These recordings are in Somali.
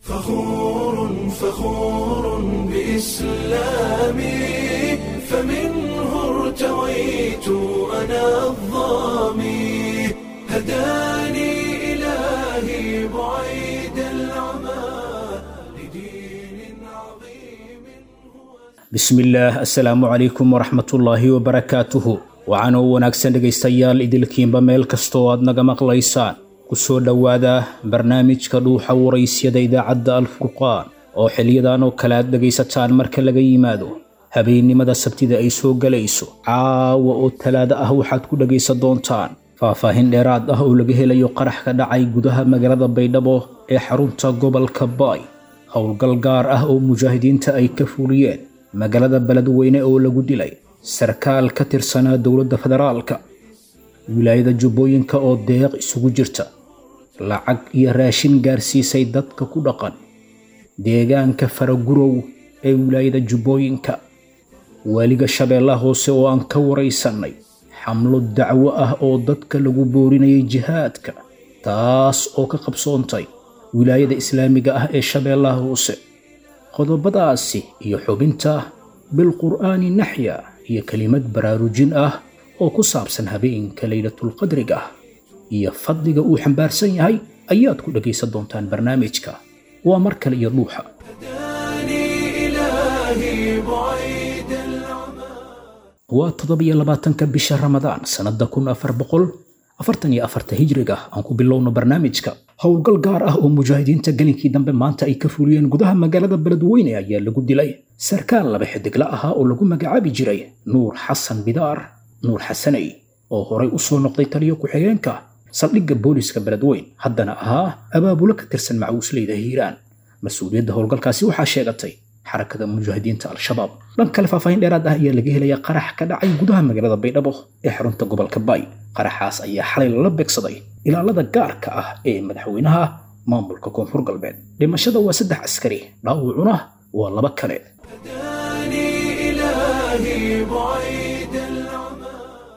فخور فخور بإسلامي فمنه ارتويت أنا الظامي هداني إلهي بعيد العمى لدين عظيم هو bismillaah assalaamu calaykum waraxmatullaahi wabarakaatuhu waxaanoo wanaagsan dhegaystayaal idilkiinba meel kastoo aad naga maqlaysaan ku soo dhowaada barnaamijka dhuuxa waraysyada idaacadda alfurqaan oo xiliyadan oo kale aad dhegaysataan marka laga yimaado habeennimada sabtida ay soo gelayso caawa oo talaado ah waxaad ku dhegaysan doontaan faahfaahin dheeraad ah oo laga helayo qarax ka dhacay gudaha magaalada baydhabo ee xarunta gobolka baay howlgal gaar ah oo mujaahidiinta ay ka fuliyeen magaalada beledweyne oo lagu dilay sarkaal ka tirsanaa dowladda federaalka wilaayada jubbooyinka oo deeq isugu jirta lacag iyo raashin gaarsiisay dadka ku dhaqan deegaanka faragurow ee wilaayada jubbooyinka waaliga shabeellaha hoose oo aan ka waraysannay xamlo dacwo ah oo dadka lagu boorinayay jihaadka taas oo ka qabsoontay wilaayada islaamiga ah ee shabeellaha hoose qodobadaasi iyo xubinta bilqur'aani naxya iyo kelimad baraarujin ah oo ku saabsan habeenka laylatulqadriga ah iyo fadliga uu xambaarsan yahay ayaad ku dhegaysan doontaan barnaamijka waa mar kale iyo dhuuxa هداني إلهي بعيد العمى waa toddobiyo labaatanka bisha ramadaan sannada kun afar boqol afartan iyo afarta hijriga aan ku bilowno barnaamijka howlgal gaar ah oo mujaahidiinta gelinkii dambe maanta ay ka fuliyeen gudaha magaalada beledweyne ayaa lagu dilay sarkaal laba xidigla ahaa oo lagu magacaabi jiray nuur xasan bidaar nuur xasaney oo horay u soo noqday taliyo ku-xigeenka saldhigga booliska beledweyn haddana ahaa abaabulo ka tirsan macawisleyda hiiraan mas-uuliyadda howlgalkaasi waxaa sheegatay xarakada mujaahidiinta al-shabaab dhan kale faahfaahin dheeraad ah ayaa laga helayaa qarax ka dhacay gudaha magaalada baydhabo ee xarunta gobolka baay qaraxaas ayaa xalay lala beegsaday ilaalada gaarka ah ee madaxweynaha maamulka koonfur galbeed dhimashada waa saddex askari dhaawacuna waa laba kale هداني إلهي بعيد العمى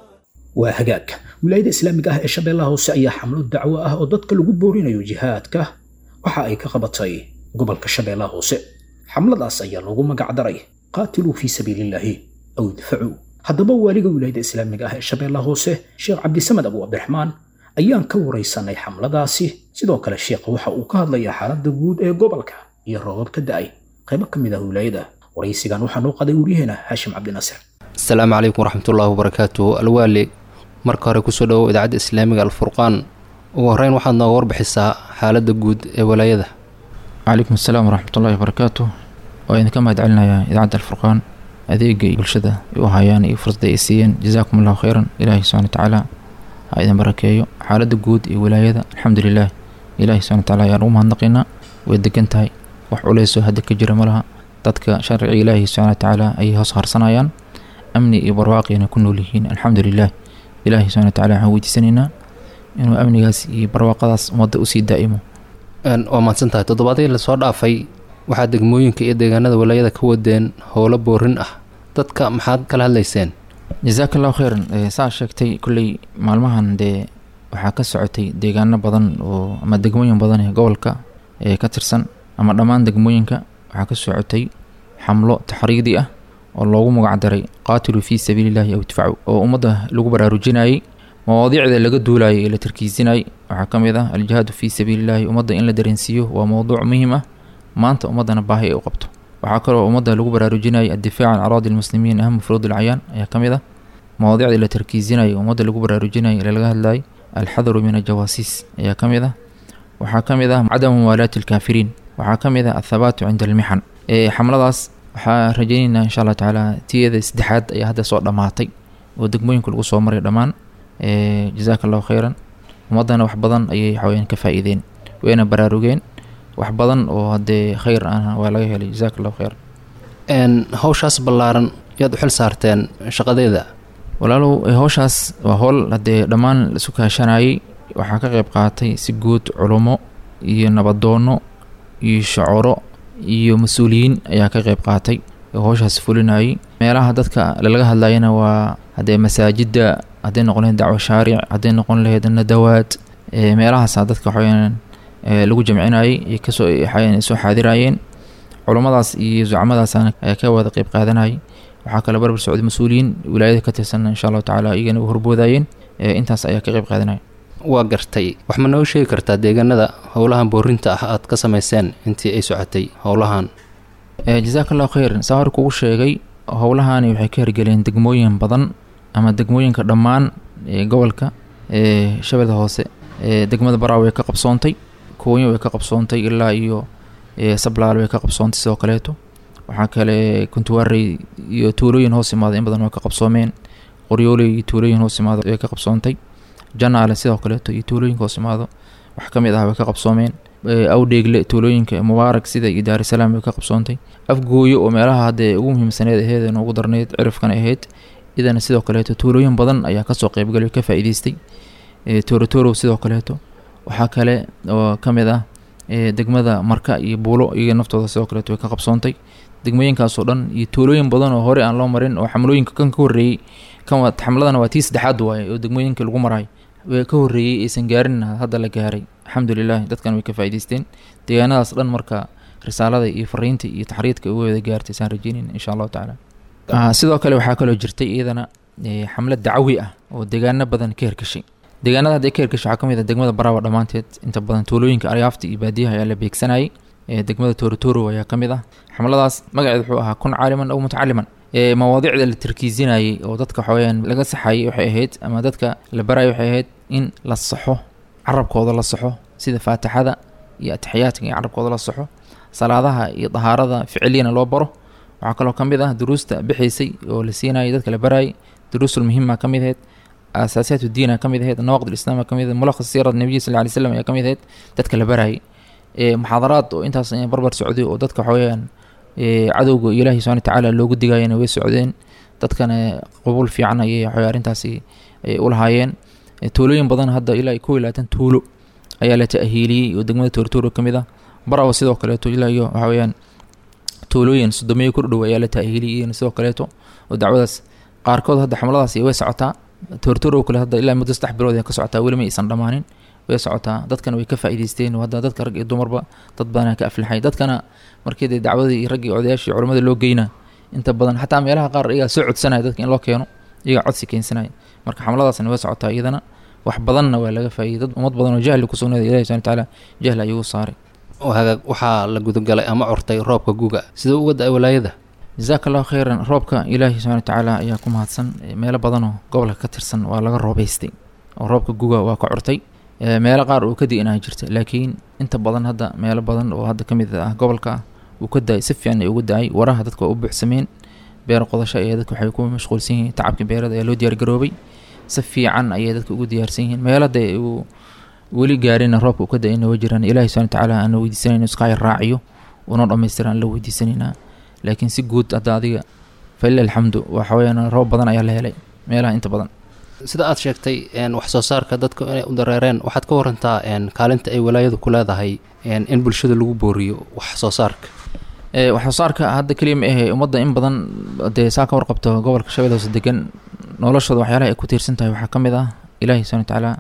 waa hagaag wilaayada islaamiga ah ee shabeellaha hoose ayaa xamlo dacwo ah oo dadka lagu boorinayo jihaadka waxa ay ka qabatay gobolka shabeellaha hoose xamladaas ayaa loogu magacdaray qaatiluu fii sabiilillaahi aw idfacuu haddaba waaliga wilaayada islaamiga ah ee shabeellaha hoose sheekh cabdisamed abu cabdiraxmaan ayaan ka waraysanay xamladaasi sidoo kale sheekha waxa uu ka hadlayaa xaaladda guud ee gobolka iyo roobab ka da'ay qaybo ka mid ah wilaayada waraysigan waxaa noo qaday waryaheena haashim cabdinaasir asalaamu calaykum waraxmatullaahi wabarakaatu alwaali marka hore kusoo dhowow idaacadda islaamiga alfurqaan ugu horreyn waxaad nooga warbixisaa xaaladda guud ee walaayada calaykum asalaam waraxmatullahi wabarakaatu waa idinka mahad celinayaa idaacadda alfurqaan adeega iyo bulshada ay u hayaan iyo fursadda ay siiyeen jazaakum allahu khayran ilaahi subxana watacaala ha idin barakeeyo xaaladda guud iyo wilaayada alxamdulilah ilaahi subxana watacaala ayaan ugu mahadnaqaynaa way degan tahay wax culeysoo hadda ka jira ma laha dadka sharciga ilaahi subxana watacaala ayay hoos harsanayaan amni iyo barwaaqiyana ku nool yihiin alxamdulilah ilaahi subxana watacaala waxaan weydiisanaynaa inuu amnigaas iyo barwaaqadaas ummadda usii daa'imo Een, waa mahadsan tahay toddobaadii lasoo dhaafay waxaa degmooyinka iyo deegaanada walaayada ka wadeen howlo boorin ah dadka maxaad kala hadlayseen jazaaka allahu khayran Eh, saa sheegtay kolley maalmahan dee waxaa ka socotay deegaano badan oo ama degmooyin badan ee gobolka ee ka tirsan ama dhammaan degmooyinka waxaa ka socotay xamlo taxriidi ah oo loogu magacdaray qaatiluu fii sabiilillahi aw idfacu oo ummadda lagu baraarujinayay mawaadiicda laga duulayay ee la tarkiisinayay waxaa ka mid ah aljihaadu fii sabiilillahi ummadda in la dareensiiyo waa mowduuc muhiim ah maanta ummaddana baahi ay u qabto waxaa kaloo ummadda lagu baraarujinayay addifaac can araadi lmuslimiin aham furuud alcayaan ayaa ka mid ah mawaadiicda la tarkiisinayay ummadda lagu baraarujinayay ee laga hadlayay alxadaru min aljawaasiis ayaa ka mid ah waxaa ka mid ah cadamu muwaalaati alkaafiriin waxaa ka mid ah athabaatu cinda almixan ee xamladaas waxaa rajaynaynaa insha allah tacaala tiyada saddexaad ayaa hadda soo dhammaatay oo degmooyinka lagu soo maray dhammaan ee jazaaka allahu khayran ummaddana wax badan ayay waxaweyaan ka faa'iideen wayna baraarugeen wax badan oo haddee khayr ahna waa laga helay jazaaka allahu khayran Een, hawshaas ballaaran yaad u xil saarteen shaqadeeda walaalow eh, howshaas waa howl haddee dhammaan laisu kaashanayay waxaa ka qayb qaatay si guud culummo iyo nabadoono iyo shacoro iyo mas-uuliyiin ayaa ka qayb qaatay oo howshaas fulinayay meelaha dadka lalaga hadlayana waa haddee masaajidda hadday noqon lahayd dacwo shaaric hadday noqon lahayd nadawaad ee meelahaasaa dadka waxaweyaan lagu jamcinayay ay kasoo ay soo xaadirayeen culummadaas iyo zucamadaasana ayaa ka wada qeyb qaadanayay waxaa kale barbar socday mas-uuliyiin wilaayada ka tirsan insha allahu tacaala iyagana u horboodayeen intaas ayaa ka qeyb qaadanaya waa gartay wax ma noo sheegi kartaa deegaanada howlahan boorinta ah aad ka samayseen intii ay socotay howlahan jazaaka allahu khayran saa hor kugu sheegay howlahani waxay ka hirgeleen degmooyin badan ama degmooyinka dhammaan gobolka shabeelda hoose degmada baraaw way ka qabsoontay kooyin way ka qabsoontay ilaa iyo sablaal way ka qabsoontay sidoo kaleeto waxaa kale kuntuwaarey iyo tuulooyin hoos imaada in badan way ka qabsoomeen qoryooley iyo tuulooyin hoos imaada way ka qabsoontay janaale sidoo kaleeto iyo tuulooyinka hoos imaado wax ka mid ah way ka qabsoomeen awdheegle tuulooyinka mubaarak sida iyo daarisalaam way ka qabsoontay afgooyo oo meelaha haddee ugu muhiimsaneed aheed ee noogu darneyd cirifkana ahayd idana sidoo kaleeto tuulooyin badan ayaa kasoo qeybgalay ka faa-iideystay toorotorow sidoo kaleeto waxaa kale oo ka mid ah degmada marka iyo buulo iyaga naftooda sidoo kaleeto way ka qabsoontay degmooyinkaasoo dhan iyo tuulooyin badan oo hore aan loo marin oo xamlooyinka kan ka horreeyey kan xamladana waa tii saddexaad waaye oo degmooyinka lagu marayo ka horreeyey aysan gaarin hadda la gaaray alxamdulilah dadkan way ka faa'idaysteen deegaanadaas dhan marka risaalada iyo fariinta iyo taxriidka uga wada gaartay saan rajeynin insha allahu tacaala sidoo kale waxaa kaloo jirtay iyadana xamlad dacawi ah oo deegaano badan ka hergashay deegaanada hadday ka hergashay waxaa ka mid ah degmada baraawa dhammaanteed inta badan tuulooyinka aryaafta iyo baadiyaha ayaa la beegsanayay degmada toorotoro ayaa ka mid ah xamladaas magaceed wuxuu ahaa kun caaliman aw mutacaliman mawaadiicda la tarkiisinayay oo dadka waxaweyaan laga saxayay waxay ahayd ama dadka la barayay waxay ahayd in la saxo carabkooda la saxo sida faatixada iyo atixiyaadka iyo carabkooda la saxo salaadaha iyo dahaarada ficiliyana loo baro waxaa kaloo ka mid ah duruusta bixaysay oo la siinayay dadka la barayay duruusul muhima ka mid ahayd asaasiyaat udiina ka mid ahayd nawaqid islaam ka mid ahayd mulakhas siirad nabiyi sal lay slam ayaa ka mid ahayd dadka la barayay muxaadaraad oo intaas barbar socday oo dadka waxaweyaan cadowga ilaahi subana watacaala loogu digayana way socdeen dadkana qabuul fiican ayay waxawey arrintaasi u lahaayeen tuulooyin badan hadda ilaa kow iyo labaatan tuulo ayaa la ta'hiiliyey oo degmada toortooro ka mid ah barawa sidoo kaleeto ilaa iyo waxa weyaan tuulooyin sodomeeyo kordhow ayaa la ta'hiiliyey sidoo kaleeto oo dacwadaas qaarkood hadda xamladaas way socotaa toortooro kale hadda ilaa muddo saddex bilood ay ka socotaa weli ma aysan dhammaanin way socotaa dadkana way ka faa'iidaysteen oo hadda dadka rag iyo dumarba dad badanaa ka aflaxay dadkana markii dee dacwadii iyo raggii odayaashii culamada loo geyna inta badan xataa meelaha qaar iyagaa soo codsanaya dadka in loo keeno iyagaa codsi keensanaya marka xamladaasna way socotaa iyadana wax badanna waa laga faa'iday dad ummad badan oo jahli ku sugnaada ilahi subana watacaala jahli ayuu saaray hagaag waxaa la gudagalay ama curtay roobka guga sida uga da-ay walaayada jazaaka allahu khayran roobka ilaahi subana watacaala ayaa ku mahadsan meelo badanoo gobolka ka tirsan waa laga roobeystay oo roobka guga waa ka curtay meelo qaar uu ka di-inaa jirta laakiin inta badan hadda meelo badan oo hadda ka mid ah gobolka uu ka da-ay si fiican ay uga da-ay waraha dadka waa u buuxsameen beer qodasho ayaa dadka waxay ku mashquulsan yihiin tacabka beerada ayaa loo diyaargaroobay si fiican ayay dadka ugu diyaarsan yihiin meelada uu weli gaarina roobka uu ka da-ayna waa jiraan ilaahi subana watacaala aana weydiisanayna iskaay raaciyo una dhammaystira aan la weydiisanaynaa laakiin si guud hadda adiga falila alxamdu waxa weyaan roob badan ayaa la helay meelaha inta badan sida aad sheegtay wax soo saarka dadka inay u dareereen waxaad ka warantaa kaalinta ay walaayadu ku leedahay in bulshada lagu booriyo wax soo saarka wax soo saarka hadda keliya ma ahe ummadda in badan dee saa ka warqabto gobolka shabeelle hoose degan noloshooda waxyaalaha ay ku tiirsan tahay waxaa ka mid ah ilaahi subana watacaala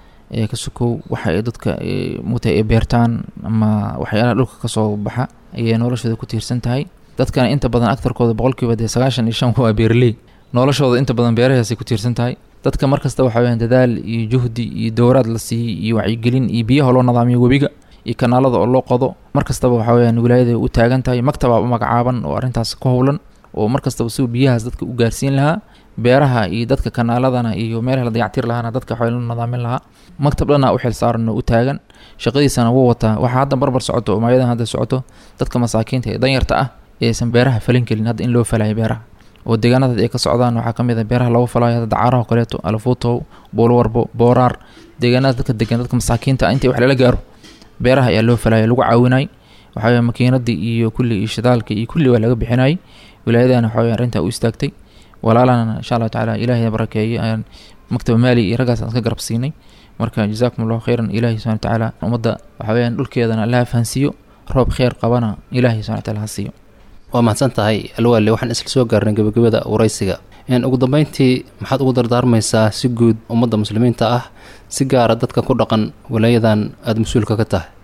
ka sukow waxa ay dadka muta ay beertaan ama waxyaalaha dhulka kasoo baxa ayay noloshooda ku tiirsan tahay dadkana inta badan agtarkooda boqolkiiba dee sagaashan iyo shan waa beerley noloshooda inta badan beerahaasay ku tiirsan tahay dadka markasta waxa weyaan dadaal iyo juhdi iyo dowraad la siiyey iyo wacyigelin iyo biyaha loo nadaamiyo webiga iyo kanaalada oo loo qodo mar kastaba waxa weyaan wilaayada u taagan tahay maktabaa u magacaaban oo arrintaas ku howlan oo mar kastaba siuu biyahaas dadka u gaarsiin lahaa beeraha iyo dadka kanaaladana iyo meelaha la dayactir lahaana dadka waxaa la nadaamin lahaa maktab dhana u xil saaran oo u taagan shaqadiisana wuu wataa waxaa hadda barbar socoto oo maayadan hadda socoto dadka masaakiinta ee danyarta ah eeaysan beeraha falin kelin hadda in loo falayo beeraha oo deegaanada ay ka socdaan waxaa ka mid a beeraha lagu falayo hadda dacaaraha o kaleeto alafuutow buulwarbo booraar deegaanada dadka degan dadka masaakiinta ah intii wax lala gaaro beeraha ayaa loo falaya lagu caawinay waxaa weye makiinadii iyo kulli iyo shidaalka iyo kulli waa laga bixinayay wilaayadana waxa weye arrintaa u istaagtay walaalana insha allahu tacaala ilaahay barakeeye ayaan maktaba maali iyo raggaas aan ka garab siinay marka jazaakum allahu khayran ilaahi subana watacaala ummadda waxa weyaan dhulkeedana allaha fahansiiyo roob kheyr qabana ilaahay subana wataala ha siiyo waa mahadsan tahay alwaale waxaan isla soo gaarnay gebagabada waraysiga ugu dambeyntii maxaad ugu dardaarmaysaa si guud ummadda muslimiinta ah si gaara dadka ku dhaqan walaayadan aada mas-uulka ka tahay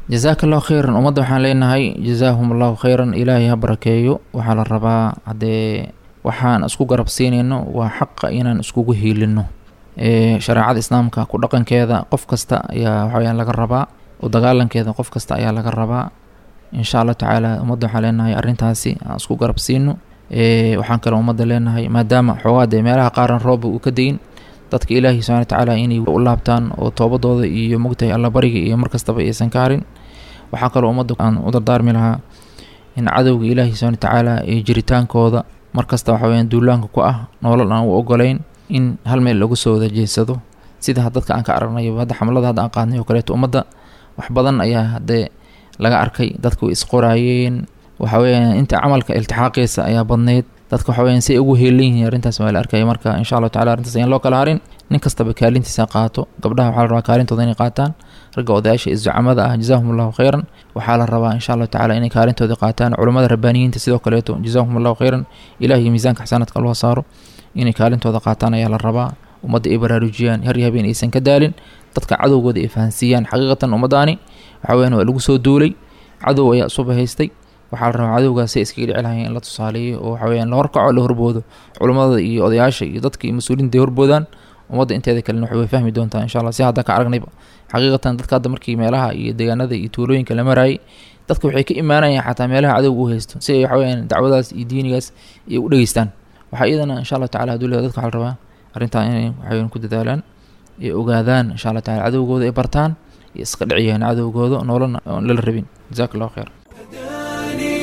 jazaaka allahu khayran ummadda waxaan leenahay jazaahum allahu khayran ilaahay ha barakeeyo waxaa la rabaa haddee waxaan isku garab siinayno waa xaqa inaan iskugu hiilino ee shareecada islaamka ku dhaqankeeda qof kasta ayaa waxaweyaan laga rabaa u dagaalankeeda qof kasta ayaa laga rabaa insha allah tacaala ummadda waxaan leenahay arrintaasi aan isku garab siino ee waxaan kaloo ummadda leenahay maadaama xoogaa dee meelaha qaaran rooba uu ka dayin dadka ilaahi subxana watacaala inay u laabtaan oo toobadooda iyo mogtahay allabariga iyo markastaba aysan ka harin waxaa kaloo ummadda aan u dardaarmi lahaa in cadowga ilaahi subxana watacaala ee jiritaankooda markasta waxa weyaan duulaanka ku ah nolol aan u ogolayn in hal meel lagu soo wada jeedsado sida dadka aan ka aragnayo hadda xamlada hadda aan qaadnay oo kaleeto ummadda wax badan ayaa haddee laga arkay dadka way isqoraayeen waxa weyaan inta camalka iltixaaqiisa ayaa badneyd dadka waxa weyaan si ay ugu heelan yihiin arrintaas waa la arkaya marka insha allahu tacala arrintaas ayaan loo kala harin nin kastaba kaalintiisa qaato gabdhaha waxaa la rabaa kaalintooda inay qaataan ragga odayaasha isducamada ah jazaahum allahu khayran waxaa la rabaa insha allahu tacala inay kaalintooda qaataan culummada rabbaaniyiinta sidoo kaleeto jazaahum allahu khayran ilahiyo miisaanka xasaanaadka loo saaro inay kaalintooda qaataan ayaa la rabaa ummadda ay baraarujiyaan har iyo habeen aysan ka daalin dadka cadowgooda ay fahansiiyaan xaqiiqatan ummadaani waxa weyaan waa lagu soo duulay cadow ayaa isuba haystay waxaa la rabaa cadowgaas si iskaga dhici lahayn in la tusaaleeyo oo waxa weyaan la horkaco la horboodo culummada iyo odayaasha iyo dadka iyo mas-uuliyiinta ay horboodaan ummadda inteeda kalena waxay way fahmi doontaa insha allah si hadda ka aragnayba xaqiiqatan dadka hadda markii meelaha iyo deegaanada iyo tuulooyinka la maraayay dadka waxay ka imaanayaan xataa meelaha cadowga u haysto si ay waxa weyaan dacwadaas iyo diinigaas ay u dhegeystaan waxaa iyadana insha allah tacala haduu leedahay dadka waxaa la rabaa arrintaa inay waxaweyan ku dadaalaan ay ogaadaan insha allah tacala cadowgooda ay bartaan iyo iska dhiciyaan cadowgooda noolana oon lala rabin jazaaka allahu khayr هداني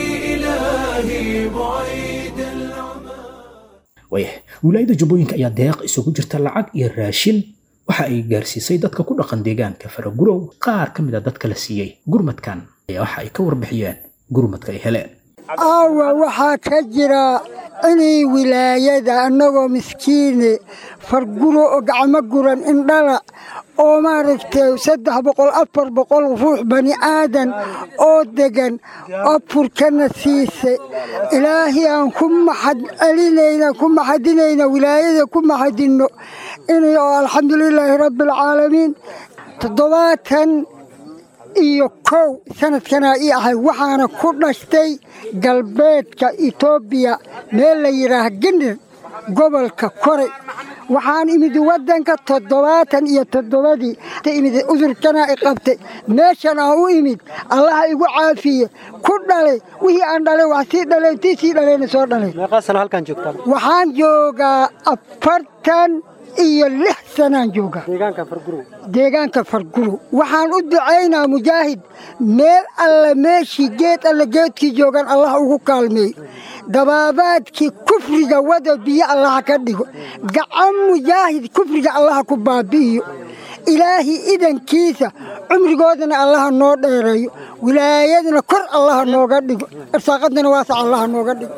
إلهي بعيد العمى waayah wilaayada jubbooyinka ayaa deeq isugu jirta lacag iyo raashin waxa ay gaarsiisay dadka ku dhaqan deegaanka faragurow qaar ka mid a dadka la siiyey gurmadkan ayaa waxa ay ka warbixiyeen gurmadka ay heleen aawa waxaa ka jira inay wilaayada annagoo miskiine farguro oo gacmo guran indhala oo maaragtay saddex boqol afar boqol ruux bani aadan oo degan afurkana siisay ilaahay aan ku maxad celinayna ku maxadinayna wilaayada ku maxadinno inay oo alxamdulilaahi rabbialcaalamiin toddobaatan iyo kow sanadkanaa ii ahay waxaana ku dhashtay galbeedka etoobiya meel la yidhaah genir gobolka koray waxaan imid waddanka toddobaatan iyo toddobadii imid udurkanaa i qabtay meeshan aan u imid allaha igu caafiye ku dhalay wixii aan dhalay wax sii dhaleen tii sii dhalayna soo dhalay waxaan joogaa afartan iyo lix sanaan joogaa deegaanka farguro waxaan u ducaynaa mujaahid meel alle meeshii geed alle geedkii joogan allah ugu kaalmeeyo dabaabaadkii kufriga wada biyo allaha ka dhigo gacan mujaahid kufriga allaha ku baabi'iyo ilaahi idankiisa cumrigoodana allaha noo dheereeyo wilaayadana kor allaha nooga dhigo irsaaqadana waasac allaha nooga dhigo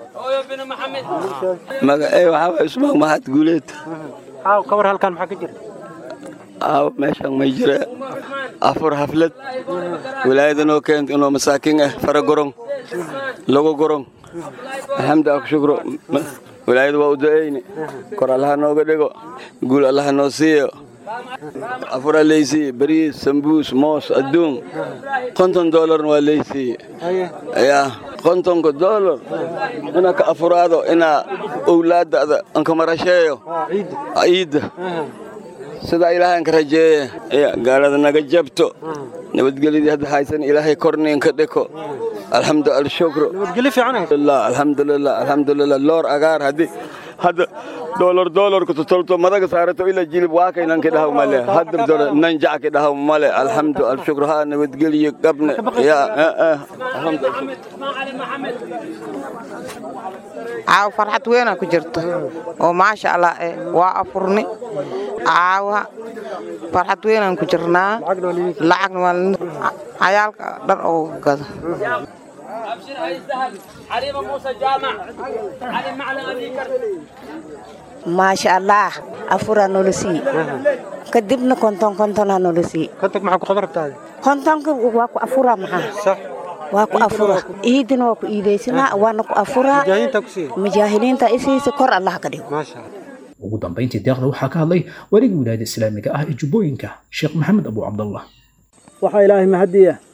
magacey waxaa waay usmaan mahad guuleed ka war halkan maxaa ka jira aaw meeshan may jira afur haflad wilaayadanoo keent inoo masaakiin ah fara gorong lagu gorong alxamdu ak shukro wilaayada waa u du'ayne kor allaha nooga dhigo guul allaha noo siiyo afura leysiiye bariis sambuus moos adduun konton doolarna waa leysiiye yaa kontonka doolar inaa ka afuraado inaa owlaadada anka marasheeyo ciidda sidaa ilaahay anka rajeeye ya gaalada naga jabto nabadgelyadii hadda haysan ilaahay korniin ka dhiko alxamdu alshukru nabadgelyo fiican alxamdulilah alxamdulilah loor agaar haddii hadda doolar doolarku totolto madaga saarato ila jilib waakaynan ki dhahaw male hadda dora nanjac ki dhahaw male alxamdu alshukru ha nabadgelyo gabne ya caawa farxad weynaa ku jirto oo maasha allah eh waa afurni caawa farxad weynaan ku jirnaa lacagna waa cayaalka dhar oo gado maasha allah afuraa noola sii kadibna konton kontonaa noola sii kontonka maxaa ku qaban rabtaa kontonka waa ku afuraa maxaa sax waa ku afuraa iidina waa ku iidaysanaa waana ku afuraa mujaahidiinta ku siiya mujaahiliinta isiisa kor allah ka dhigo maasha allah ugu dambayntii deeqda waxaa ka hadlay waligii wilaayada islaamiga ah ee jubbooyinka sheekh maxamed abu cabdallah waxaa ilaahay mahadiya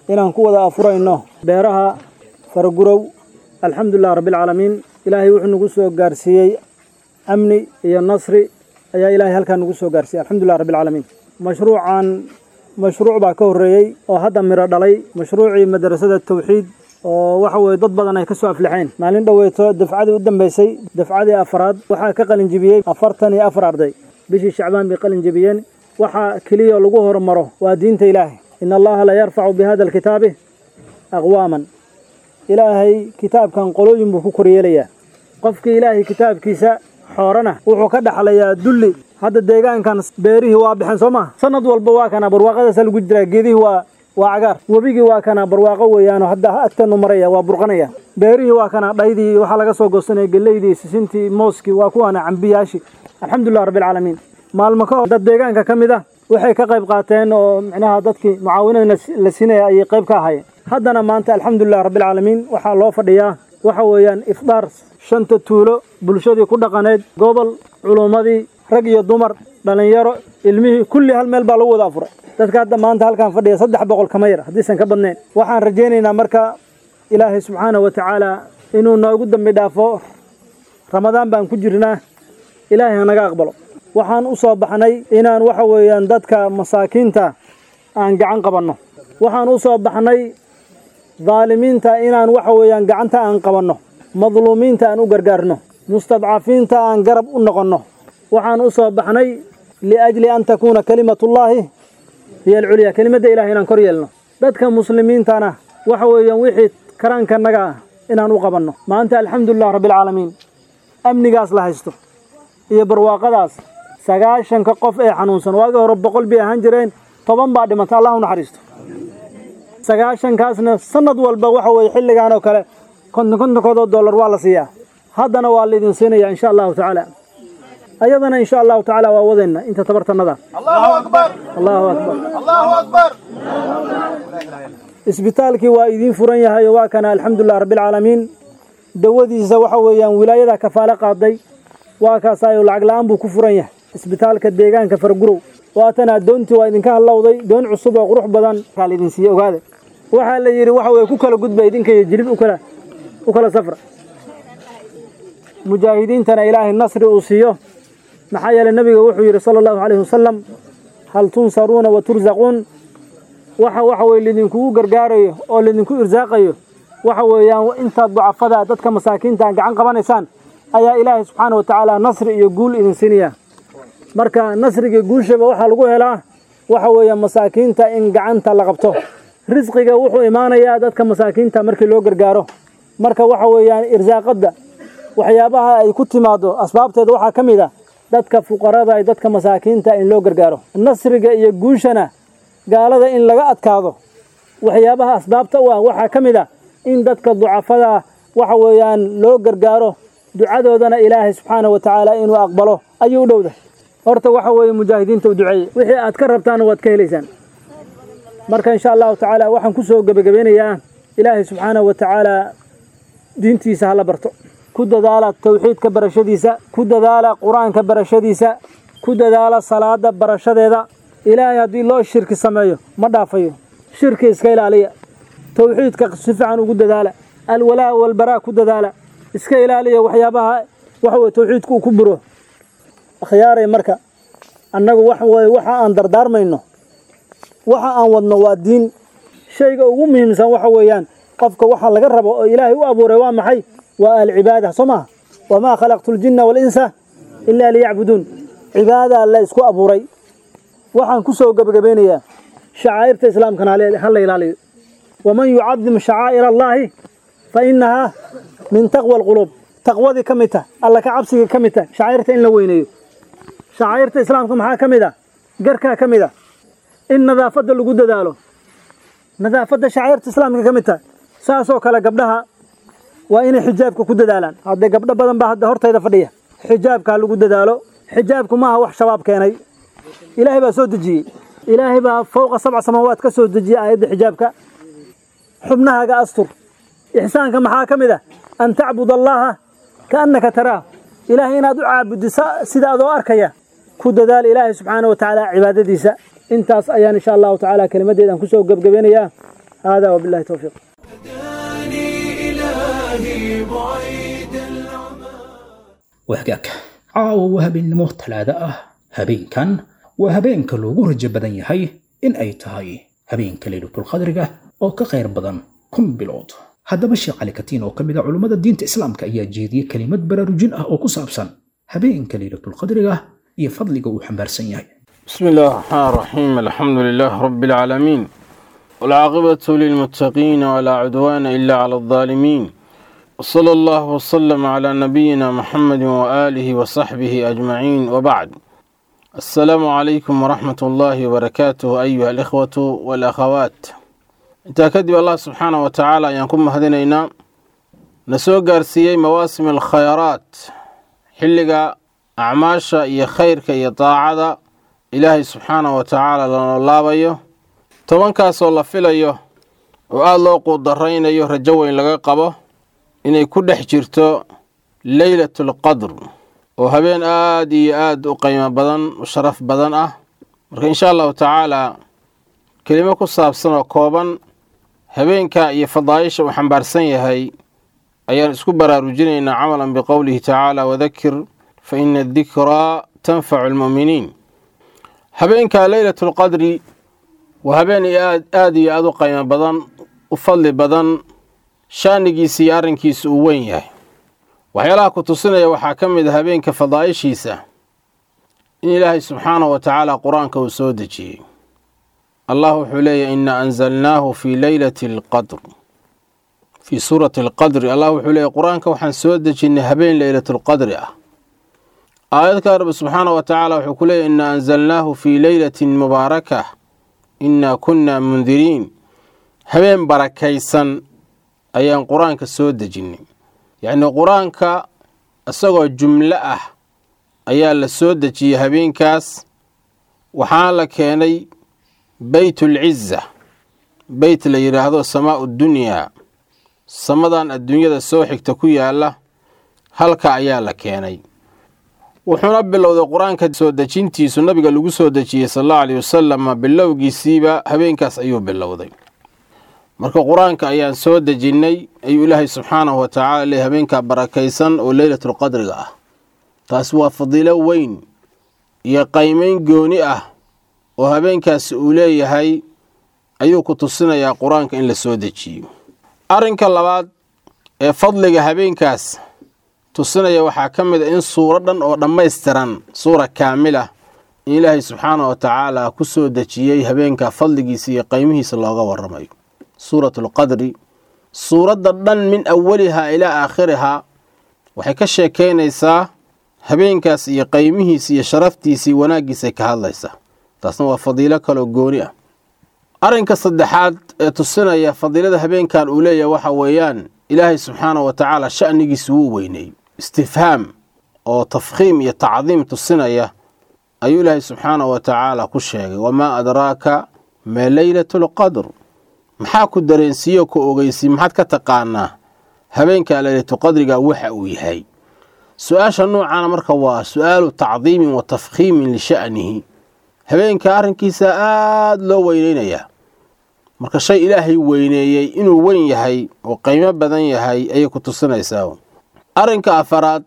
inaan ku wada afurayno beeraha faragurow alxamdulilah rabbialcaalamiin ilaahay wuxuu nagu soo gaarsiiyey amni iyo nasri ayaa ilaahay halkaa nagu soo gaarsiiyey alxamdulilah rabbialcaalamiin mashruucan mashruuc baa ka horreeyey oo hadda miro dhalay mashruucii madrasada tawxiid oo waxa weeye dad badan ay ka soo aflixeen maalin dhoweeto dafcadii u dambeysay dafcadii afaraad waxaa ka qalin jebiyey afartan iyo afar arday bishii shacbaan bay qalin jebiyeen waxaa keliya lagu horumaro waa diinta ilaahay ina allaha la yarfacu bi hada alkitaabi aqwaaman ilaahay kitaabkan qolooyin buu ku koryeelayaa qofkii ilaahay kitaabkiisa xoorana wuxuu ka dhaxlayaa dulli hadda deegaankan beerihii waa baxeen soo maha sanad walba waa kana barwaaqadaasa lagu jiraa geedihii waa waa cagaar webigii waa kana barwaaqo weeyaanoo hadda agteenu maraya waa burqanaya beerihii waa kana dhaydii waxaa laga soo goosanaya geleydii sisintii mooskii waa kuwaana cambiyaashii alxamdulilah rabbialcaalamiin maalmo ka hor dad deegaanka ka mid ah waxay ka qayb qaateen oo micnaha dadkii mucaawinada la siinaya ayay qayb ka ahaayeen haddana maanta alxamdulilah rabbialcaalamiin waxaa loo fadhiyaa waxa weeyaan ifdaar shanta tuulo bulshadii ku dhaqaneed gobol culummadii rag iyo dumar dhallinyaro ilmihii kulli hal meel baa lagu wada afuray dadka hadda maanta halkaan fadhiya saddex boqol kama yar haddiisan ka badnayn waxaan rajaynaynaa marka ilaahay subxaana wa tacaala inuu noogu dambi dhaafo ramadaan baan ku jirnaa ilaahay hanaga aqbalo waxaan u soo baxnay inaan waxa weeyaan dadka masaakiinta aan gacan qabanno waxaan u soo baxnay daalimiinta inaan waxa weeyaan gacanta aan qabanno madluumiinta aan u gargaarno mustadcafiinta aan garab u noqonno waxaan u soo baxnay liajli an takuuna kalimatullaahi hiyo alculyaa kelimadda ilahay inaan kor yeelno dadka muslimiintana waxa weeyaan wixii karaankanaga ah inaan u qabanno maanta alxamdulilah rabbialcaalamiin amnigaas la haysto iyo barwaaqadaas sagaashanka qof ee xanuunsan waagii hore boqol bay ahaan jireen toban baa dhimanta allah u naxariisto sagaashankaasna sanad walba waxa weeye xilligan oo kale konton kontonkoodoo dollar waa la siiyaa haddana waa laydin siinaya insha allahu tacaala ayadana insha allahu tacaala waa wadayna inta tabartanada allahu akbar isbitaalkii waa idiin furan yahay oo waa kana alxamdulilah rabbialcaalamiin dawadiisa waxa weeyaan wilaayada kafaale qaaday waa kaasaayo lacag la-aan buu ku furan yahay isbitaalka deegaanka fargurow waatana doontii waa idinka hallowday doon cusub oo qurux badan kaa laydin siiye ogaada waxaa la yidhi waxa weye ku kala gudba idinka iyo jilib ukala u kala safra mujaahidiintana ilaahay nasri uu siiyo maxaa yeeley nabiga wuxuu yidhi sala allahu calayhi wasalam hal tunsaruuna wa tursaquun waxa waxa weye laydinkugu gargaarayo oo laydinku irsaaqayo waxa weeyaan intaad ducafada dadka masaakiinta gacan qabanaysaan ayaa ilaahay subxaana wa tacaala nasri iyo guul idin siinaya marka nasriga guushaba waxaa lagu helaa waxa weeya masaakiinta in gacanta la qabto risqiga wuxuu imaanayaa dadka masaakiinta markii loo gargaaro marka waxa weeyaan irsaaqadda waxyaabaha ay ku timaado asbaabteeda waxaa ka mid a dadka fuqarada iyo dadka masaakiinta in loo gargaaro nasriga iyo guushana gaalada in laga adkaado waxyaabaha asbaabta u ah waxaa ka mid a in dadka ducafada waxa weeyaan loo gargaaro ducadoodana ilaahay subxaana wa tacaala inuu aqbalo ayuu u dhowda horta waxa weeye mujaahidiinta u duceeyey wixii aad ka rabtaanna waad ka helaysaan marka insha allahu tacaala waxaan ku soo gebagabeynayaa ilaahay subxaana wa tacaala diintiisa hala barto ku dadaala tawxiidka barashadiisa ku dadaala qur-aanka barashadiisa ku dadaala salaada barashadeeda ilaahay haddii loo shirki sameeyo ma dhaafayo shirki iska ilaaliya tawxiidka si fiican ugu dadaala alwalaa walbaraa ku dadaala iska ilaaliya waxyaabaha waxa weye tawxiidku uu ku buro akhyaaray marka annagu wax weye waxa aan dardaarmayno waxa aan wadno waa diin shayga ugu muhiimsan waxa weeyaan qofka waxa laga rabo oo ilaahay u abuuray waa maxay waa alcibaada soo maha wamaa khalaqtu ljinna waalinsa ilaa liyacbuduun cibaada la isku abuuray waxaan ku soo gebagabeynayaa shacaa'irta islaamkana ha la ilaaliyo waman yucadim shacaa'ir allaahi fa innahaa min taqwa alquluub taqwadii ka mid tah alla ka cabsigii ka mid tah shacaa'irta in la weyneeyo shacaa'irta islaamka maxaa ka mid ah garkaa ka mid ah in nadaafadda lagu dadaalo nadaafadda shacaa'irta islaamka ka mid tah saasoo kale gabdhaha waa inay xijaabka ku dadaalaan haddee gabdho badan baa hadda hortayda fadhiya xijaabkaa lagu dadaalo xijaabku maaha wax shabaab keenay ilaahay baa soo dejiyey ilaahay baa fowqa sabca samaawaad ka soo dejiyey aayadda xijaabka xubnahaaga astur ixsaanka maxaa ka mid ah an tacbud allaaha kaannaka taraah ilaahay inaad u caabuddi sida adoo arkaya ku dadaal ilaahay subxaana wa tacaala cibaadadiisa intaas ayaan insha allahu tacaala kelimaddeedaan kusoo gebgabeynayaa haadaa wabillahi towfiiq إلهي بعيد العمى wahgaag caawa waa habeennimo talaado ah habeenkan waa habeenka loogu rajo badan yahay in ay tahay habeenka laylatulqadriga oo ka khayr badan kun bilood haddaba sheekh cali katiin oo ka mid a culummada diinta islaamka ayaa jeediyey kelimad baraarujin ah oo ku saabsan habeenka laylatulqadriga iyo fadliga uu xambaarsan yahay بسم الله الرحمن الرحيم الحمد لله رب العالمين والعاقبة للمتقين ولا عدوان إلا على الظالمين وصلى الله وسلم على نبينا محمد وآله وصحبه أجمعين وبعد السلام عليكم ورحمة الله وبركاته أيها الإخوة والأخوات انت كدب الله سبحانه وتعالى ينكم هدينينا نسوق قارسيي مواسم الخيرات حلقة أعماشا يا خيرك يا طاعة ilaahay subxaana wa tacaala lana laabayo tobankaasoo la filayo oo aada loo quudaraynayo rajo weyn laga qabo inay ku dhex jirto leylatulqadr oo habeen aada iyo aada u qiimo badan u sharaf badan ah marka insha allahu tacaalaa kelimo ku saabsan oo kooban habeenka iyo fadaayisha uu xambaarsan yahay ayaan isku baraarujinaynaa camalan biqowlihi tacaala wadakir fa ina adikraa tanfacu almu'miniin habeenka leylatulqadri waa habeen aada iyo aada u qiimo badan u fadli badan shaanigiisa iyo arrinkiisa uu weyn yahay waxyaalaha ku tusinaya waxaa ka mid a habeenka fadaa'ishiisa in ilaahay subxaanahu wa tacaala qur-aanka uu soo dejiyey allah wuxuu leeyahy ina anzalnaahu fii leylati alqadr fii suurati alqadri allah wuxuu leeyahy qur-aanka waxaan soo dejinnay habeen leylatulqadri ah aayadka rabbi subxaana wa tacaala wuxuu ku leeyahy ina anzalnaahu fii leylatin mubaaraka inaa kunna mundiriin habeen barakaysan ayaan qur-aanka soo dejinnay yacnii qur-aanka isagoo jumlo ah ayaa la soo dejiyey habeenkaas waxaana la keenay beytulciza beyt la yidhaahdo samaa'u dunyaa samadan adduunyada soo xigta ku yaalla halka ayaa la keenay wuxuuna bilowday qur-aanka soo dejintiisu nabiga lagu soo dejiyey sal allahu aleyh wasalam bilowgiisiiba habeenkaas ayuu bilowday marka qur-aanka ayaan soo dejinnay ayuu ilaahay subxaanahu wa tacala leey habeenkaa barakaysan oo leylatulqadriga ah taasi waa fadiilo weyn iyo qaymeyn gooni ah oo habeenkaasi uu leeyahay ayuu ku tusinayaa qur-aanka in la soo dejiyo arrinka labaad ee fadliga habeenkaas tusinaya waxaa ka mid a in suuro dhan oo dhammaystiran suura kaamila in ilaahay subxaana wa tacaala ku soo dejiyey habeenka fadligiisa iyo qaymihiisa looga waramayo suuratulqadri suuradda dhan min awalihaa ilaa aakhirihaa waxay ka sheekaynaysaa habeenkaas iyo qaymihiisa iyo sharaftiisa iyo wanaaggiisay ka hadlaysaa taasna waa fadiilo kaloo gooni ah arrinka saddexaad ee tusinaya fadiilada habeenkan uu leeyahay waxa weeyaan ilaahay subxaana wa tacaala sha'nigiisa wuu weyneeyey istifhaam oo tafkhiim iyo tacdiim tusinaya ayuu ilaahay subxaana wa tacaala ku sheegay wamaa adraaka ma leylatulqadr maxaa ku dareensiiyo ku ogeysiy maxaad ka taqaanaa habeenka leylatuqadriga waxa uu yahay su-aasha noocana marka waa su-aalu tacdiimin wa tafkhiimin lisha'nihi habeenka arrinkiisa aada loo weyneynayaa marka shay ilaahay weyneeyey inuu weyn yahay oo qiimo badan yahay ayay ku tusinaysaa arrinka afaraad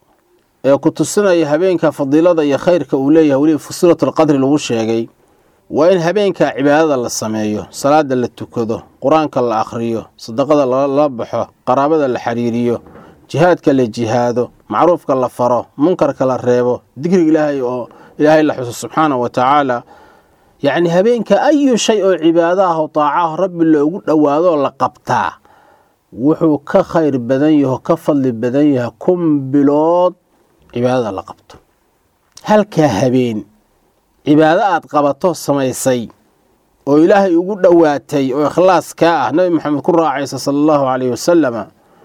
ee ku tusinaya habeenka fadiilada iyo khayrka uu leeyahay weliba fusilatulqadri lagu sheegay waa in habeenka cibaadada la sameeyo salaada la tukado qur-aanka la akhriyo sadaqada lala baxo qaraabada la xiriiriyo jihaadka la jihaado macruufka la faro munkarka la reebo dikriga ilaahay oo ilaahay la xuso subxaana wa tacaala yacni habeenka ayu shay oo cibaado ah oo taacaah rabbi loogu dhowaadoo la qabtaa wuxuu ka khayr badan yaho ka fadli badan yahay kun bilood cibaadada la qabto halkaa habeen cibaado aad qabato samaysay oo ilaahay ugu dhowaatay oo ikhlaas kaa ah nabi maxamed ku raacaysa sala allahu caleyhi wasalama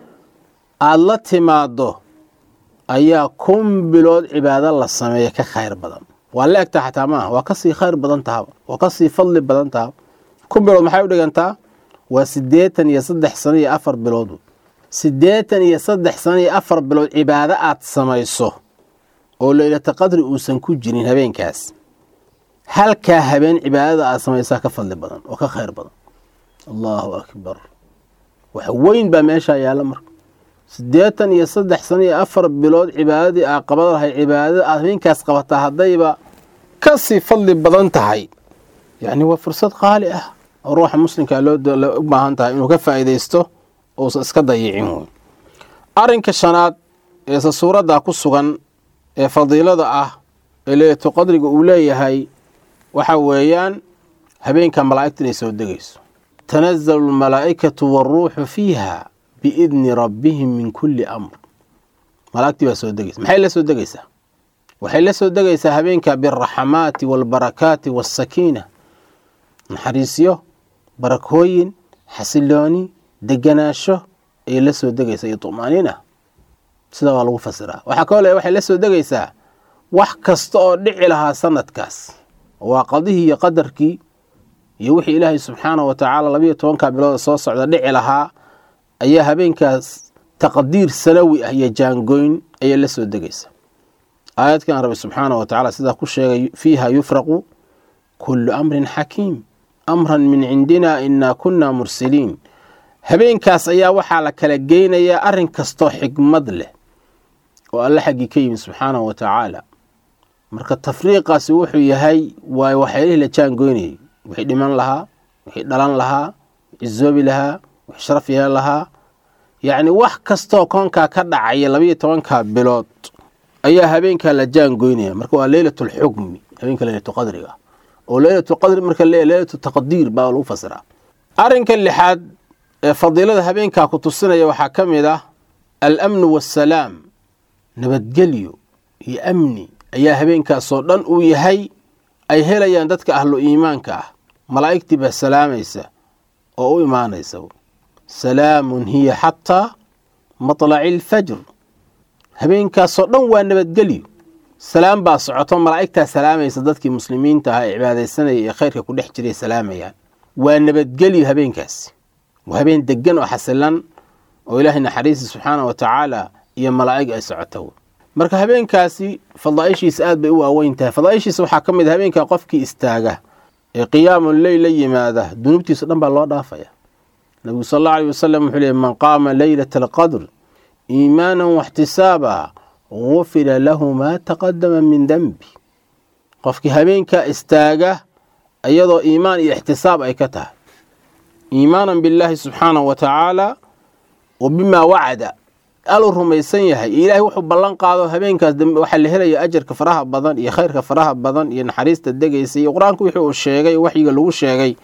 aada la timaaddo ayaa kun bilood cibaado la sameeya ka khayr badan waa la egtaa xataa maaha waa kasii khayr badan tahaba waa kasii fadli badan tahaba kun bilood maxay u dhigantaa waa siddeetan iyo saddex sano iyo afar bilood siddeetan iyo saddex sano iyo afar bilood cibaado aad samayso oo leylata qadri uusan ku jirin habeenkaas halkaa habeen cibaadada aad samaysaa ka fadli badan oo ka khayr badan allahu akbar wax weyn baa meeshaa yaalla marka siddeetan iyo saddex sano iyo afar bilood cibaadadii aa qaban lahay cibaadada aad habeenkaas qabataa haddayba ka sii fadli badan tahay yacni waa fursad qaali ah oo ruuxa muslimkaa loo u baahan tahay inuu ka faa'iidaysto uusan iska dayicin wey arrinka shanaad eese suuraddaa ku sugan ee fadiilada ah ee leeyato qadriga uu leeyahay waxa weeyaan habeenka malaa'igta inay soo degayso tanazalu almalaa'ikatu waaruuxu fiiha biidni rabbihim min kulli amr malaa'igtii baa soo degaysa maxay la soo degaysaa waxay la soo degaysaa habeenka bialraxamaati waalbarakaati wasakiina naxariisyo barakooyin xasilooni deganaasho ayay la soo degaysaa iyo tumaaniina sidaa waa lagu fasiraa waxaa kaloo le waxay la soo degaysaa wax kasta oo dhici lahaa sanadkaas waa qadihii iyo qadarkii iyo wixii ilaahay subxaanahu wa tacaala labayo tobanka bilooda soo socda dhici lahaa ayaa habeenkaas taqdiir sanawi ah iyo jaangoyn ayay la soo degaysaa aayadkan rabbi subxaanahu wa tacala sidaa ku sheegay fiiha yufraqu kullu amrin xakiim amran min cindina inaa kunna mursiliin habeenkaas ayaa waxaa la kala geynayaa arrin kastoo xikmad leh oo alle xaggii ka yimi subxaanahu wa tacaala marka tafriiqaasi wuxuu yahay waa waxyaalihi la jaangoynayay wixii dhiman lahaa wixii dhalan lahaa wixii zoobi lahaa wixii sharaf yeelan lahaa yacni wax kastoo koonkaa ka dhacaya labayo tobanka bilood ayaa habeenkaa la jaangoynaya marka waa leylatulxukmi habeenka leylatulqadriga oo leylatulqadri marka le leylatu taqdiir baa lagu fasiraa arrinka lixaad ee fadiilada habeenkaa ku tusinaya waxaa ka mid ah alamnu waasalaam nabadgelyo iyo amni ayaa habeenkaasoo dhan uu yahay ay helayaan dadka ahlu iimaanka ah malaa'igtii baa salaamaysa oo u imaanaysa salaamun hiya xataa matlaci alfajr habeenkaasoo dhan waa nabadgelyo salaam baa socoto malaa'igtaa salaamaysa dadkii muslimiinta ah ee cibaadaysanaya ee khayrka ku dhex jiray salaamayaan waa nabadgelyo habeenkaasi waa habeen degan oo xasilan oo ilaahay naxariista subxaana wa tacaala iyo malaa'ig ay socoto marka habeenkaasi fadaa'ishiisa aad bay u waaweyn tahay fadaa'ishiisa waxaa ka mid a habeenkaa qofkii istaaga ee qiyaamu leyl la yimaada dunuubtiisa dhan baa loo dhaafaya nabigu sal allau aleyh wasalam wuxuu leey man qaama leylata alqadr iimaanan waxtisaaba gufira lahu maa taqadama min dembi qofkii habeenkaa istaaga iyadoo iimaan iyo ixtisaab ay ka tahay iimaanan billaahi subxaanahu wa tacaala wa bimaa wacada aluu rumaysan yahay iyo ilaahay wuxuu ballan qaado habeenkaas dambe waxaa la helaya ajarka faraha badan iyo khayrka faraha badan iyo naxariista degaysa iyo qur-aanku wixii uu sheegay waxyiga lagu sheegay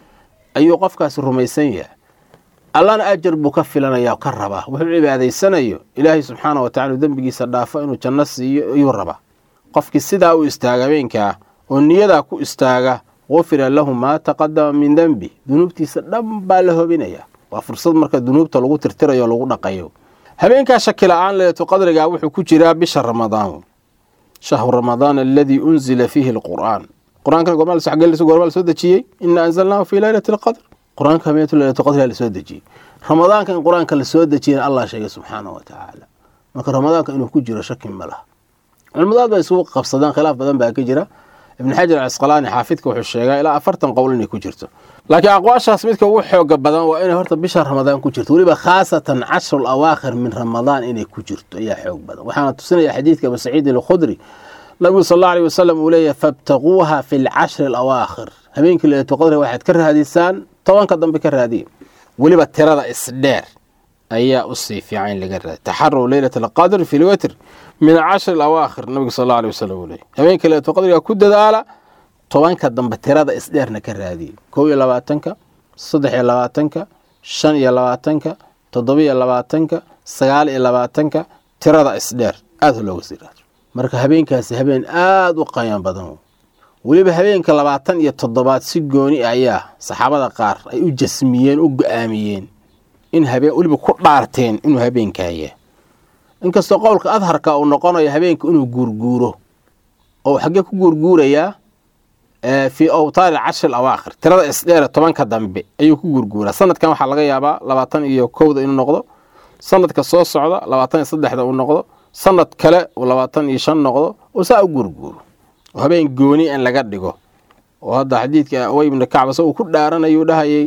ayuu qofkaasi rumaysan yahay allana ajar buu ka filanaya ka rabaa wuxuu cibaadaysanayo ilaahay subxaana wa tacala dembigiisa dhaafo inuu janno siiyo ayuu rabaa qofkii sidaa u istaaga habeenkaa oo niyadaa ku istaaga gufira lahu maa taqadama min dembi dunuubtiisa dhan baa la hobinaya waa fursad marka dunuubta lagu tirtirayo o lagu dhaqayo habeenkaa shaki la-aan leeto qadrigaa wuxuu ku jiraa bisha ramadaan shahru ramadaan aladii unzila fiihi alqur'aan qur-aankan gormaa la soo dejiyey ina anzalnaahu fii leylati alqadr qur-aanka habeentu leylatu qadrigaa la soo dejiyey ramadaanka in qur-aanka la soo dejiyana allah sheegay subxaana wa tacaala marka ramadaanka inuu ku jiro shaki ma laha culimadaad bay isugu qabsadeen khilaaf badan baa ka jira ibn xajar alcasqalaani xaafidka wuxuu sheegaa ilaa afartan qowl inay ku jirto laakiin aqwaashaas midka ugu xooga badan waa inay horta bisha ramadaan ku jirto weliba khaasatan cashru awaakhir min ramadaan inay ku jirto ayaa xoog badan waxaana tusinaya xadiidka abu saciidin alkhudri nabigu sal alla alيh wasalam uu leeyahy fabtaquuha fi lcashri alawaakhir habeenkii leylatu qadri waxaad ka raadisaan tobanka dambe ka raadiya weliba tirada isdheer ayaa usii fiican in laga raadiy taxaru leylat alqadr fi lwitr min cashri alawaakhir nabigu sal alla alيh wasalam uu leeyahy habeenkii leylatu qadriga ku dadaala tobanka dambe tirada isdheerna ka raadiya kow iyo labaatanka saddex iyo labaatanka shan iyo labaatanka toddobiyo labaatanka sagaal iyo labaatanka tirada isdheer aada looga sii raado marka habeenkaasi habeen aada u qayaan badan weliba habeenka labaatan iyo toddobaad si gooni ayaa saxaabada qaar ay u jasmiyeen u go-aamiyeen in habeen weliba ku dhaarteen inuu habeenkaaya inkastoo qowlka adharka uu noqonayo habeenka inuu guurguuro oo xaggee ku guurguurayaa fii awtaari cashri awaakhir tirada isdheere tobanka dambe ayuu ku guurguuraa sanadkan waxaa laga yaabaa labaatan iyo kowda inuu noqdo sanadka soo socda labaatan iyo saddexda uu noqdo sanad kale uu labaatan iyo shan noqdo oo saa u guurguuro oo habeen gooni in laga dhigo oo hadda xadiidka awey ibni kacba se uu ku dhaaranayuu dhahayay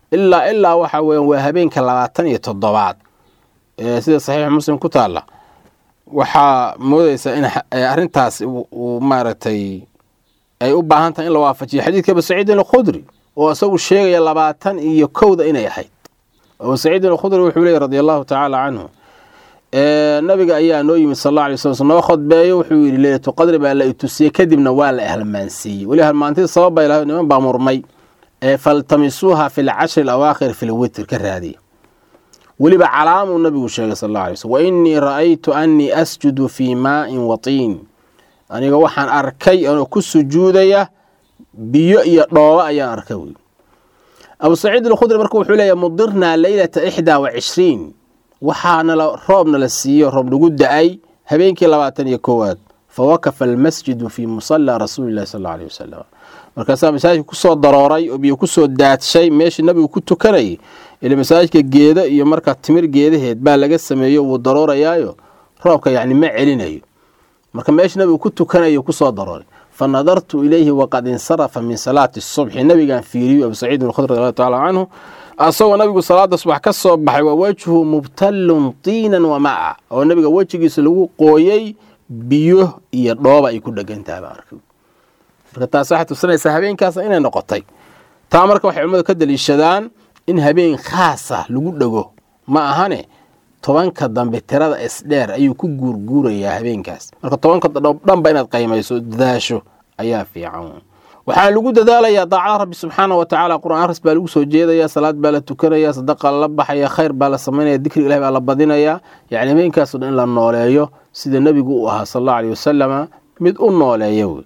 ilaa ilaa waxa weeyaan waa habeenka labaatan iyo toddobaad sida saxiix muslim ku taalla waxaa moodaysaa in arrintaas uu maaragtay ay u baahan tahay in la waafajiyo xadiidka abu saciidin alkhudri oo isagu sheegaya labaatan iyo kowda inay ahayd abu saciidin alkhudri wuxuu leeyay radi allahu tacaala canhu nabiga ayaa noo yimid sal alla alay slam noo khudbeeyo wuxuu yidhi leylatu qadri baa la itusiyey kadibna waa la halmaansiiyey weli halmaantida sabab bay lahayd niman baa murmay faltamisuuha fi lcashri alawaakhir fi lwitr ka raadiya weliba calaamuu nabigu sheegay sal alla alay slm wa innii ra'aytu annii asjudu fii maa'in watiin aniga waxaan arkay anoo ku sujuudaya biyo iyo dhoobo ayaan arkay wy abu saciid alkhudri marka wuxuu leeyahy mudirnaa leylata ixdaa wa cishriin waxaanala roobna la siiyo roob nagu da-ay habeenkii labaatan iyo koowaad fa wakafa almasjidu fii musallaa rasuuli llahi sal alla aleyh wasalam markaasaa masaajidka kusoo darooray oo biyo kusoo daadshay meeshii nabigu ku tukanayay ila masaajidka geeda iyo markaa timir geedaheed baa laga sameeyo wuu daroorayaayo roobka yacni ma celinayo marka meeshii nabigu ku tukanayo kusoo darooray fa nadartu ilayhi waqad insarafa min salaati subxi nabigaan fiiriyo abu saciid alkhudri radiallahu tacala canhu asagoo nabigu salaada subax ka soo baxay waa wejhu mubtallun tiinan wa maca oo nabiga wejigiisa lagu qooyey biyo iyo dhooba ay ku dhegan tahay baan arkay marka taas waxay tusinaysaa habeenkaas inay noqotay taa marka waxay culimmadu ka daliishadaan in habeen khaasa lagu dhego ma ahane tobanka dambe tirada isdheer ayuu ku guurguurayaa habeenkaas marka tobanka dhanba inaad qaymayso dadaasho ayaa fiican waxaa lagu dadaalayaa daacada rabbi subxaana wa tacaala qur-aan akhris baa lagu soo jeedayaa salaad baa la tukanaya sadaqa lala baxaya khayr baa la samaynaya dikri ilahi baa la badinayaa yacni habeenkaasoo dhan in la nooleeyo sida nebigu uu ahaa sal allahu aleyh wasalama mid u nooleeya wey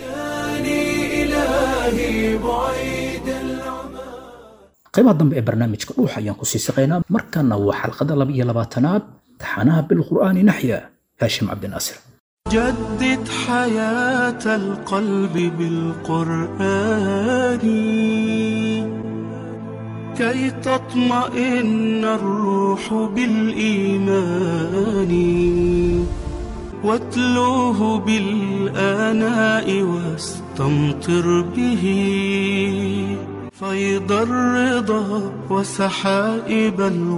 qaybaha dambe ee barnaamijka dhuuxa ayaan ku sii saqaynaa markana waa xalqada laba iyo labaatanaad taxanaha bilqur'aani naxya haashim cabdinaasir جدد حياة القلب بالقرآن كي تطمئن الروح بالإيمان واتلوه بالآناء واستمطر به فيض الرضا وسحائب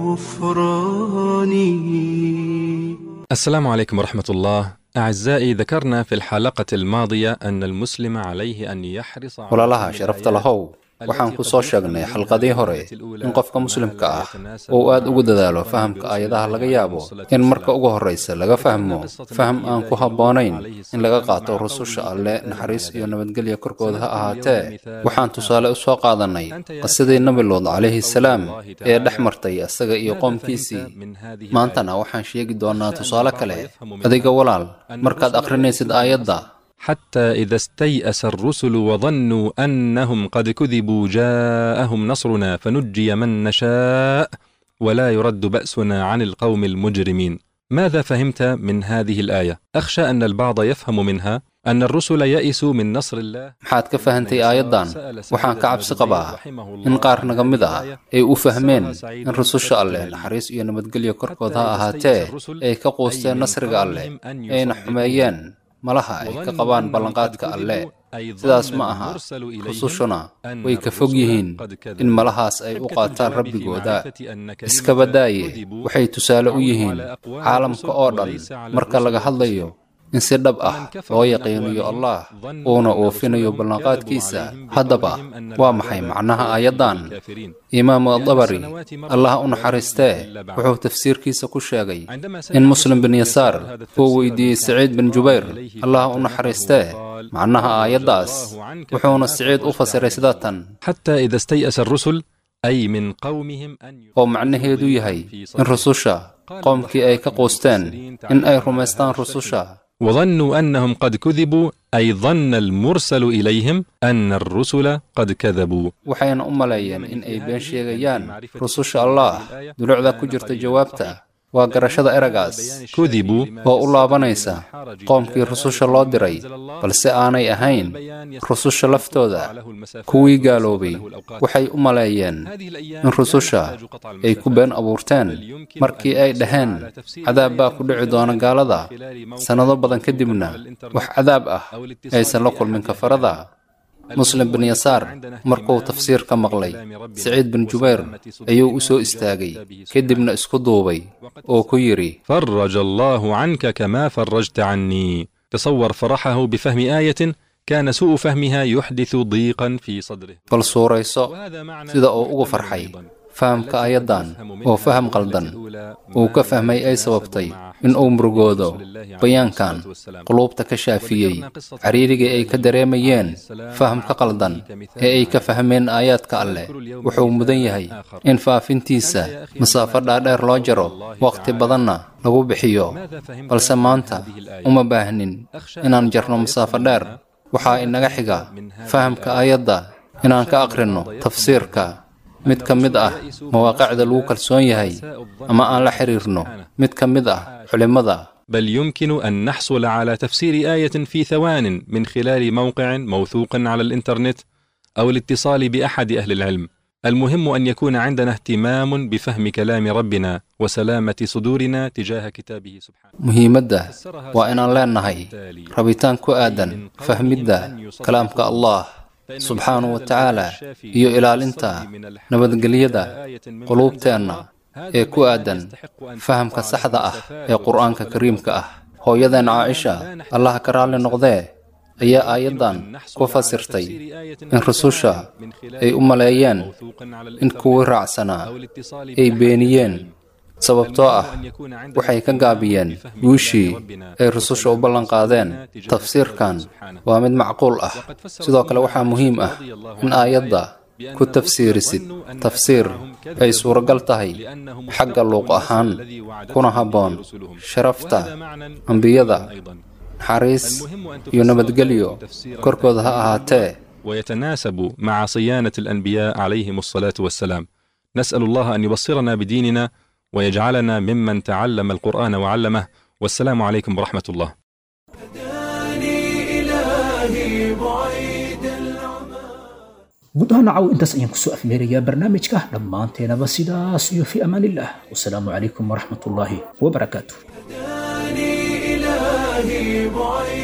الغفران السلام عليكم ورحمة الله أعزائي ذكرنا في الحلقة الماضية أن المسلم عليه أن يحرص على walaalaha sharafta lahow waxaan ku soo sheegnay xalqadii hore in qofka muslimka ah uu aad ugu dadaalo fahamka aayadaha laga yaabo in marka ugu horraysa laga fahmo faham aan ku habboonayn in laga qaato rususha alle naxariis iyo nabadgelya korkooda ha ahaatee waxaan tusaale u soo qaadannay qisadii nebi luud calayhi salaam ee dhex martay isaga iyo qoomkiisii maantana waxaan sheegi doonnaa tusaale kale adiga walaal markaad akhrinaysid aayadda حتى إذا استيأس الرسل وظنوا أنهم قد كذبوا جاءهم نصرنا فنجي من نشاء ولا يرد بأسنا عن القوم المجرمين ماذا فهمت من هذه الآية؟ أخشى أن البعض يفهم منها أن الرسل يئسوا من نصر الله maxaad ka fahantay aayaddan waxaan ka cabsi qabaa in qaar naga mid ah ay u fahmeen in rususha alleh naxariis iyo nabadgelyo korkood ha ahaatee ay ka quusteen nasriga alleh ayna xumeeyeen malaha ay ka qabaan ballanqaadka alle sidaas ma aha rusushuna way ka fog yihiin in malahaas ay u qaataan rabbigooda iska badaaye waxay tusaale u yihiin caalamka oo dhan marka laga hadlayo in si dhab ah loo yaqiiniyo allah uuna oofinayo ballanqaadkiisa haddaba waa maxay macnaha aayaddan imaamu adabari allah u naxariistee wuxuu tafsiirkiisa ku sheegay in muslim bin yasaar uu weydiiyey saciid bin jubayr allah u naxariistee macnaha aayaddaas wuxuuna siciid u fasiray sida tan حتى إذا استيأس الرسل أي من قومهم أن oo macnaheedu yahay in rususha qoomkii ay ka quusteen in ay rumaystaan rususha وظنوا أنهم قد كذبوا أي ظن المرسل إليهم أن الرسل قد كذبوا waxayna u maleeyeen in ay been sheegayaan rususha allah dulucda ku jirta jawaabta waa garashada eragaas كذبوا oo u laabanaysa qoomkii rususha loo diray balse aanay ahayn rususha laftooda kuwii gaaloobay waxay u maleeyeen in rususha ay ku been abuurteen markii ay dhaheen cadaab baa ku dhici doona gaalada sannado badan kadibna wax cadaab ah aysan la kulmin kafarada muslim bin yasaar markuu tafsiir ka maqlay siciid bin jubayr ayuu u soo istaagay kadibna isku duubay oo ku yidhi فرج الله عنك كما فرجت عني تصور فرحه بفهم آية كان سوء فهمها يحدث ضيقا في صدره bal suurayso sida uu ugu farxay fahamka ayaddan oo faham qaldan uu ka fahmay ay sababtay in uu murugoodo bayaankan quluubta ka shaafiyey cariirigii ay ka dareemayeen fahamka qaldan ee ay ka fahmeen aayaadka alleh wuxuu mudan yahay in faafintiisa masaafo dhaadheer loo jaro wakhti badanna lagu bixiyo balse maanta uma baahnin inaan jarno masaafo dheer waxaa inaga xiga fahamka aayadda inaan ka aqrinno tafsiirka mid ka mid ah mawaaqicda lagu kalsoon yahay ama aan la xiriirno mid ka mid ah culimmada بل يمكن أن نحصل على تفسير آية في ثوان من خلال موقع موثوق على الإنترنت أو الاتصال بأحد أهل العلم المهم أن يكون عندنا اهتمام بفهم كلام ربنا وسلامة صدورنا تجاه كتابه سبحانه muhiimadda waa inaan leenahay rabitaan ku aadan fahmidda kalaamka allah subxaanahu wa tacaala iyo ilaalinta nabadgelyada quluubteenna ee ku aadan fahamka saxda ah ee qur'aanka kariimka ah hooyadeen caaisha allaha ka raalli noqdee ayaa aayaddan ku fasirtay in rususha ay u maleeyeen in kuwii raacsanaa ay beeniyeen sababtoo ah waxay ka gaabiyeen guushii ay rususha u ballanqaadeen tafsiirkan waa mid macquul ah sidoo kale waxaa muhiim ah in aayadda ku tafsiirisid tafsiir ay suuragal tahay xagga luuq ahaan kuna habboon sharafta ambiyada naxariis iyo nabadgelyo korkooda ha ahaatee ويتناسب مع صيانة الأنبياء عليهم الصلاة والسلام نسأل الله أن يبصرنا بديننا ويجعلنا ممن تعلم القرآن وعلمه والسلام عليكم ورحمة الله guud ahaan nacaw intaas ayaan kusoo afmeerayaa barnaamijka dhammaanteenaba sidaas iyo fi amaan illah wasalaamu calaykum waraxmat ullaahi wabarakaatu إلهي بعيد